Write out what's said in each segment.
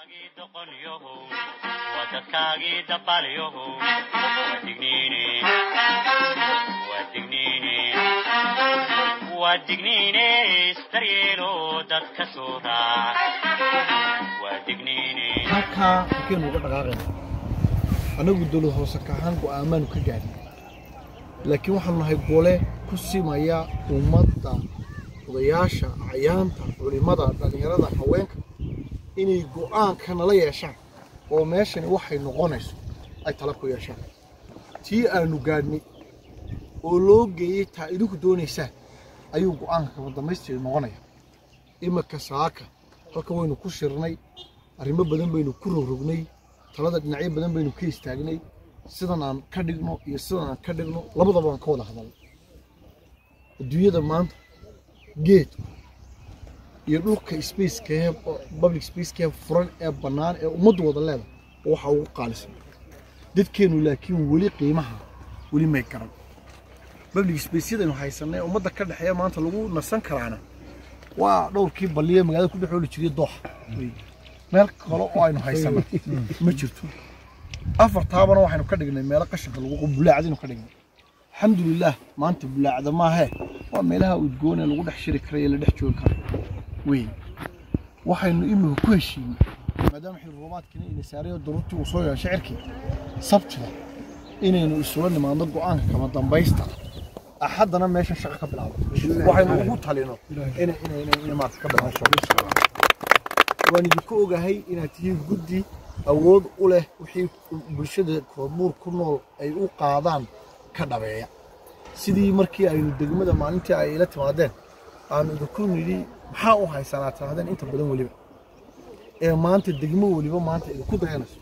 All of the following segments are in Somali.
dadkaagii dabaalyohow waa digniine isdaryeelo dadka soo raac waa digniine halkaa halkeenu uga dhaqaaqayna annagu dowlad hoose ka ahaan go'aamaanu ka gaadhin laakiin waxaanu nahay gole ku simaya ummadda odayaasha cayaanta culimmada dhallinyarada haweenka inay go'aanka nala yeeshaan oo meeshani waxay noqonayso ay tala ku yeeshaan tii aanu gaadhnay oo loo geeyey taa idinku doonaysaan ayuu go'aanka kama dambaysteedu noqonaya imika saaka halkan waynu ku shirnay arrimo badan baynu ku rogrognay talada dhinacyo badan baynu ka istaagnay sidan aan ka dhigno iyo sidan aan ka dhigno labadaba aan ka wada hadalno adduunyada maanta geedku iyo dhulka spacekee public spacekee furan ee bannaan ee ummaddu wada leedahay oo waxa ugu qaalisan dadkeennu laakiin weli qiimaha weli may garan public spaceyadaynu haysanay ummadda ka dhexeeya maanta lagu nasan karaana waa dhowrkii balliye magaalada ku dhex ooli jiray dooxa meel kale oo aynu haysano ma jirto afartaabana waxaynu ka dhignay meelo qashinka lagu bulaacdaynu ka dhignay alxamdulilaah maanta bulaacda maahee waa meelaha udgoon ee lagu dhex shiri kara ee la dhex joogi kara wey waxaynu imika ku heshiinay maadaama xil roobaadkiina ina saarayo daruurtii uu soo yeeshay cirkii sabtida inaynu isula nimaadno go'aanka kama dambaysta axaddana meesha shaqo ka bilaabo waxaynu ugu talino inay maarta ka bilaabsho waan idinku ogahay inaad tihiin guddi awood u leh wixii bulshada koodbuur ku nool ay u qaadaan ka dhabeeya sidii markii aynu degmada maalintii ay ila timaadeen aanu idinku nidhi maxaa u haysanaa tirahdeen inta badan weliba ee maanta degmo weliba maanta idinku dayanayso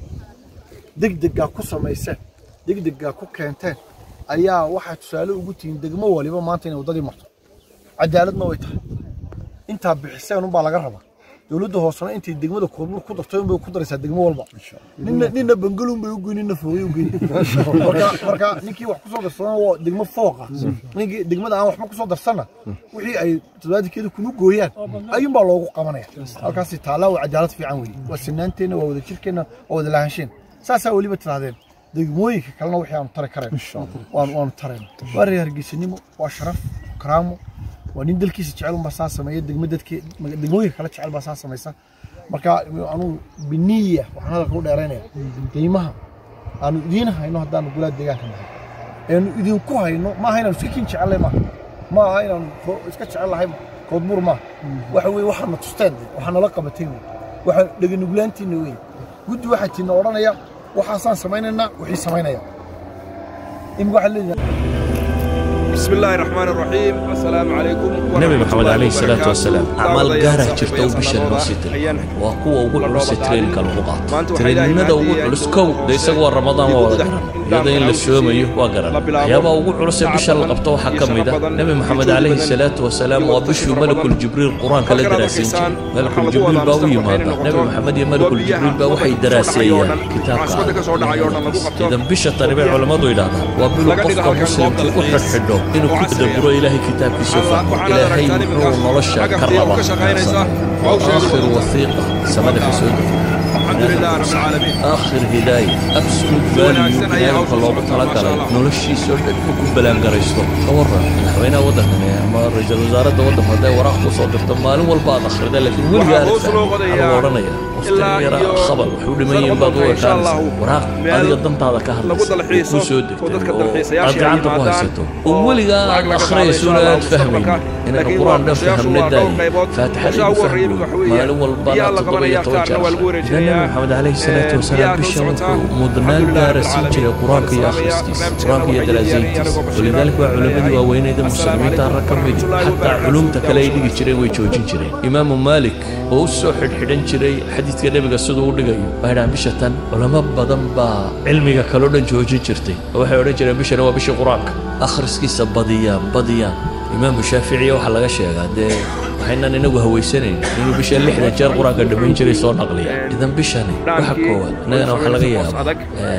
degdeggaa ku samayseen degdeggaa ku keenteen ayaa waxaa tusaale ugu tihiin degmo waliba maanta inay waddadii marto cadaaladna way tahay intaa bixiseen unbaa laga rabaa dowladda hoosena intay degmada koodbuur ku dartay unbay ku daraysaa degmo walba nina nina bangalun bay ugeyn nina foogay ugeyn marka marka ninkii wax kusoo darsadana waa degmo fooqa ninkii degmada aan waxba kusoo darsana wixii ay toddobaadkeeda kuma gooyaan ayuunbaa loogu qabanaya halkaasi taallaa waa cadaalad fiican weeye waa sinaanteenna waa wada jirkeenna waa wada lahaansheen saasaa weliba tirahdeen degmooyinka kalena wixii aanu tari karayn waanu tarayna waa reer hargeysanimo waa sharaf karaamo waa nin dalkiisa jecel unbaa saa sameeya degmo dadke degmooyinka kale jecel baa saa samaysa marka anugu biniya waxaan hadalka u dheeraynaya qiimaha aanu idiin hayno haddaanu gulaa deegaanka nahay eenu idinku hayno maaha inaanu iska kin jecellay maaha ma aha inaanu iska jecel lahay koodbuur maaha waxa weye waxaana tusteen waxaa nala qabatay wey waxaa dheganuglaantiina wey guddi waxaa tiina odhanaya waxaasaan samaynaynaa wixii samaynaya imika waxaa leeyahay بسم الله الرحمن الرحيم السلام عليكم nabi maxamed calayhi salaatu wasalaam acmaal gaarah jirta uu bishan noo sii tiray waa kuwa ugu culuse treeninka lagu qaato treeninada ugu culus kow de isagu waa ramadaan waa wada garan iyada in la soomayo waa garan waxyaabaha ugu culuse bisha la qabto waxaa ka mid a nebi maxamed calayhi salaatu wasalaam waa bishuu malakul jibriil qur-aanka la daraasayn jiray malakul jibriil baa u yimaada nebi maxamed iyo malakul jibriil baa waxay daraaseeyaan kitaabka idan bisha tani bay culammadu yidhahdaan waa biluu qofka muslimka u xidhxidho inuu ku tadaburo ilaahay kitaabkiisa fahmo ilaahay muxuu nolosha ka rabaa آخر وثيقة سمد في سعود الحمد لله رب العالمين آخر هداية أبسولوت فاليو إلهي كلوب طلقة نولشي سوى حكم بلان قريستو كورا حوينا ودهنا ما رجال وزارة ودف هذا وراح وصدر تمالين والبعض آخر ده لكن وين قالت أنا ورانيا مستمرة خبر وحول مين بدو كان وراق هذه قدمت هذا كهر وسود أرجع أنت بوهستو وولي قال آخر سورة تفهمين إن القرآن ده فهمنا داي فاتح لي فهم مالين والبعض تضبي يتوجه النبي محمد عليه الصلاة والسلام بالشرط مدنان دارسين جري قرآنك يا أخرستيس قرآنك يا درازينتيس ولذلك علماء وين إذا مسلمين تركم حتى علوم تكلي دي جري ويجوجين جري إمام مالك oo u soo xidhxidhan jiray xadiidka nebiga siduu u dhigayo waxay dhahaan bishatan culamo badan baa cilmiga kaloo dhan joojin jirtay oo waxay odhan jireen bishana waa bishii qur-aanka akhriskiisa badiyaan badiyaan imaamu shaaficiya waxaa laga sheegaa dee waxaynan inagu hawaysanayn inuu bisha lixdan jeer qur-aanka dhammayn jiray soo naqliya idan bishani waxa koowaad innagana waxaa laga yaabaa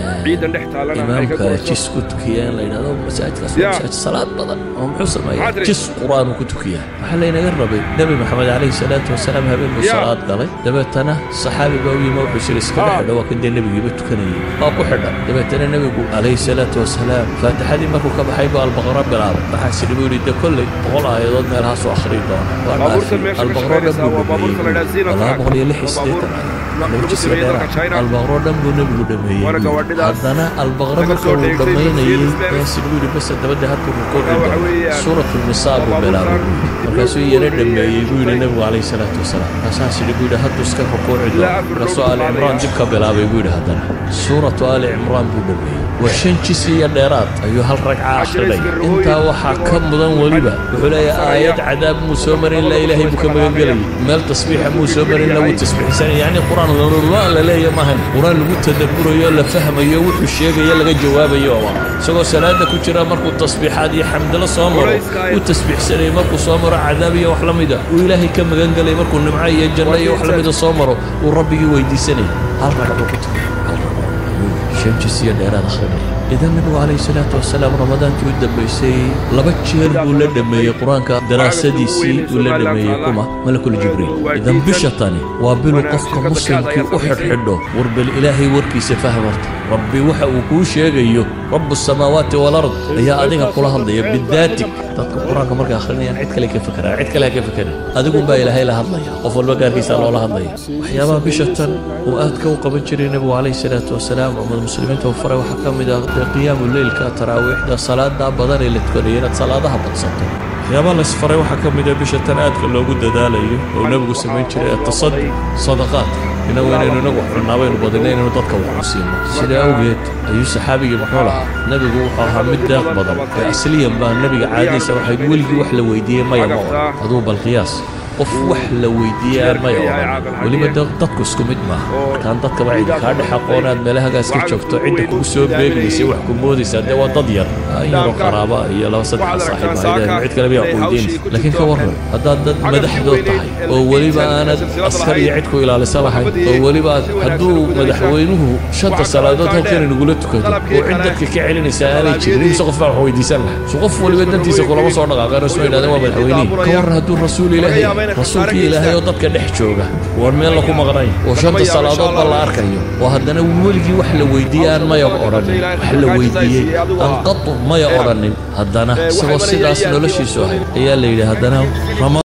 imaamka jis ku tukiya in la yidhahdo masaajidkaas waa masaajid salaad badan oo muxuu sameeyaa jis qur-aan uu ku tukiyaa waxaa laynaga rabay nebi maxamed calayhi salaatu wasalaam habeen buu salaad galay dabeetana saxaabi baa u yimi wuxuu siri iska dhex xidho waa kan dee nebigiiba tukanayay waa ku xidhan dabeetana nebigu calayhi salaatu wasalaam faatixadii markuu ka baxay buu albaqara bilaabay waxaa sidhi buu yidhi de kolley boqol aayadood meelahaasuu akhriyi doona waa dhaafay albaqaro dhan buu dhameeyey laba boqol iyo lix iyo siddeetan laba jisga dheera albaqaro dhan buu nebigu dhameeyey haddana albaqaro marka uu dhammaynayey ayaa sidhi buu yidhi base dabadda halkuu rukuuci doono suuratu nisaa buu bilaabay buu yidhi markaasuu yara dhameeyey buu yidhi nebigu calayhi salaatu wasalaam markaasaa sidhi buu yidhi hadduu iska rukuuci doono markaasuu aali cimraan dib ka bilaabay buu yidhi haddana suuratu aali cimraan buu dhameeyey waa shan jis iyo dheeraad ayuu hal ragca akhrinaya intaa waxaa ka mudan weliba wuxuu leeyahay aayad cadaab muu soo marin ilaa ilaahay buu ka magangelayay meel tasbiixa muu soo marin ilaa wuu tasbiixsanaya yacni qur-aan lalula la leeya maahan qur-aan lagu tadabburayo la fahmayo wuxuu sheegayo laga jawaabayo waa isagoo salaada ku jira markuu tasbiixaad iyo xamdalo soo maro uu tasbiixsanayay markuu soo maro cadaab iyo wax la mida uu ilaahay ka magangelay markuu nimco iyo janno iyo wax la mida soo maro uu rabbigii weydiisanayay hal ragcuu ku tagay hal ragcuu shan jis iyo dheeraad akhrinaya idan nabigu calayhi salaatu wasalaam ramadaankii u dambaysay laba jeer buu la dhameeyey qur-aanka daraasadiisii uu la dhameeyey kuma malakul jibriil idan bisha tani waa bilu qofka muslimkii u xidhxidho war bal ilaahay warkiisa fahmarta rabbi waxa uu kuu sheegayo rabu samaawaati walard ayaa adiga kula hadlaya bidaatig dadka qur-aanka markay akhrinayaan cid kale ka fekeraan cid kale ha ka fekerin adigunbaa ilaahay la hadlaya qof walba gaarkiisa loola hadlaya waxyaabaha bisha tan uu aadka u qaban jiray nebigu calayhi salaatu wasalaam ummad muslimiinta uu faray waxaa ka mid ah dee qiyaamu leylka taraawiixda salaadaa badan ee la tukanaya inaad salaadaha badsato waxyaabaha laysfaray waxaa ka mid ah bisha tan aadka loogu dadaalayo oo nebigu samayn jiray atasadi sadaqaadka inagu inaynu inagu xunnaa baynu badina inaynu dadka wax ku siino sidaa awgeed ayuu saxaabigii muxuu lahaa nebigu wuxuu ahaa mid deeq badan ee asliyan baa nebiga caadadiisa waxayd weligii wax la weydiiyey maya ma odhan aduu bal qiyaas qof wax la weydiiyey aan maya odhan weliba dadku isku mid maaha markaan dadkaba cidi kaa dhex aqoonaad meelahagaas ka joogto cidda kugu soo beegmaysa wax ku moodaysaa dee waa dad yar in yaroo qaraaba iyo laba saddexa saaxiib maayadeen cid kale baa weydiinaysa laakiin ka warran haddaad dad madaxdood tahay oo weliba aanad askar iyo cid ku ilaalisa lahayn oo weliba hadduu madaxweynuhu shanta salaadood halkan inagula tukado oo cid dadka ka celinaysa aanay jirin imse qof baa wax weydiisan lahay so qof weliba dantiisa kulama soo dhaqaaqeen oo isma yidhahdeen waa madaxweynihi ka warran hadduu rasuul ilaahay rasuulkii ilaahay oo dadka dhex jooga waan meel laku maqnay oo shanta salaadoodba la arkayo oo haddana weligii wax la weydiiyey aan maya odhanin wax la weydiiyey aan qatu maya odhanin haddana isagoo sidaas noloshiisu ahayd ayaa la yidhi haddana